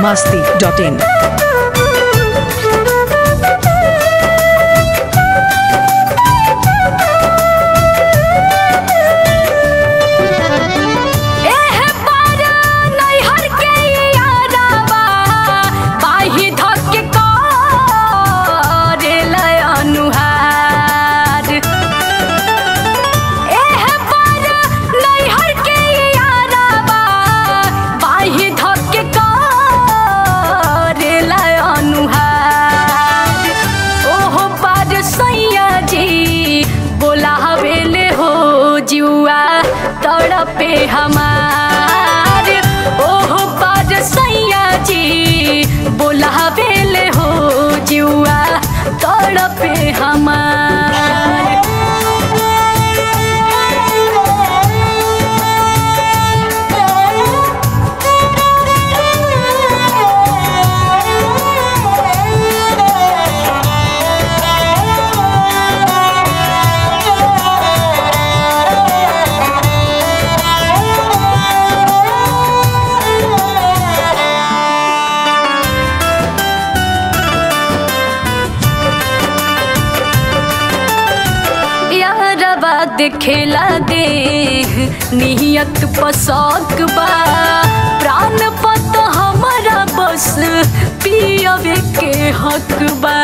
masti.in. एह पार नैहर के यारावा बाही धक के करेला अनुहार एह पार नैहर के यारावा बाही धक के करेला अनुहार ओहो पार सैया जी बोलावेले हो जुआ तड़पे हमार ओहो पार सैया जी बोलावेले हो जुआ तड़पे हमार यारबा देखेला दे नियत पसक बा प्राण पत हमारा बस पियवे के हक बा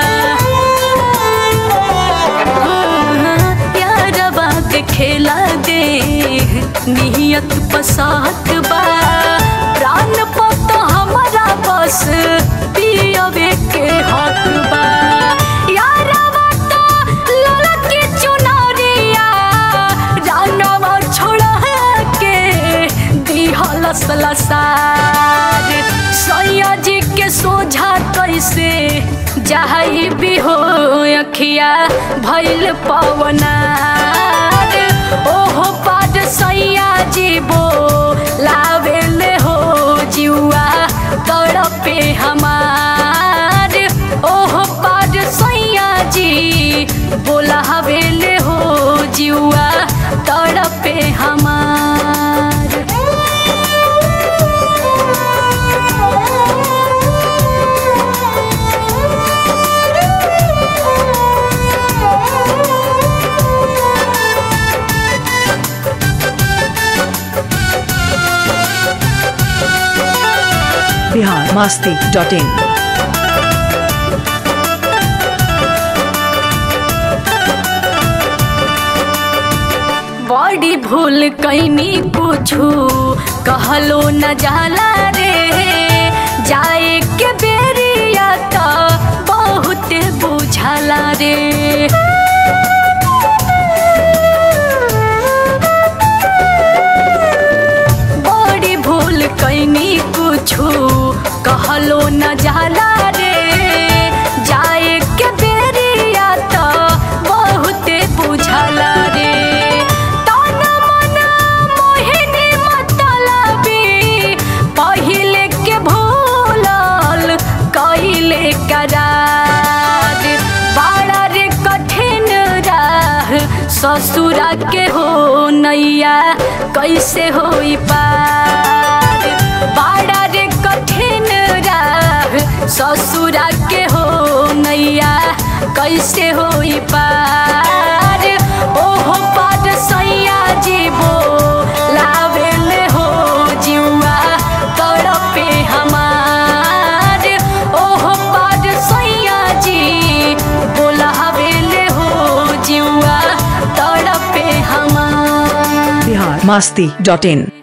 यारबा देखेला दे नियत पसक बा प्राण पत हमारा बस पियवे के हक बा यारबा तो ललकी चुनरिया जानवा छोड़ा के दिहल सलसार सैया जी के सोझा कैसे जाई भी हो अखिया भैल पवनार ओहो पाद सैया जी बो लावेले हो जुआ तड़पे हमार ओहो पाद सैया जी बोला हवेले हो जुआ तड़पे हमार Bihar masti.in. बड़ी भूल कैनी पूछू कहलो न जाला रे जाए के बेरिया तो बहुत बुझला रे बड़ी भूल कैनी कुछू कहलो न जाला रे जाए के बेरिया तो बहुत बुझला रे तन मन मोहिनी मतलबी पहिले के भूलल कैले करार बड़ा रे कठिन राह ससुरा के हो नैया कैसे होई पार बड़ा रे कठिन राह ससुरा के हो नैया कैसे होई पार ओहो पार सैया जीवो लावेले हो जुआ तड़पे हमार ओहो पार सैया जी बोलावेले हो जुआ तड़पे हमार Bihar masti.in.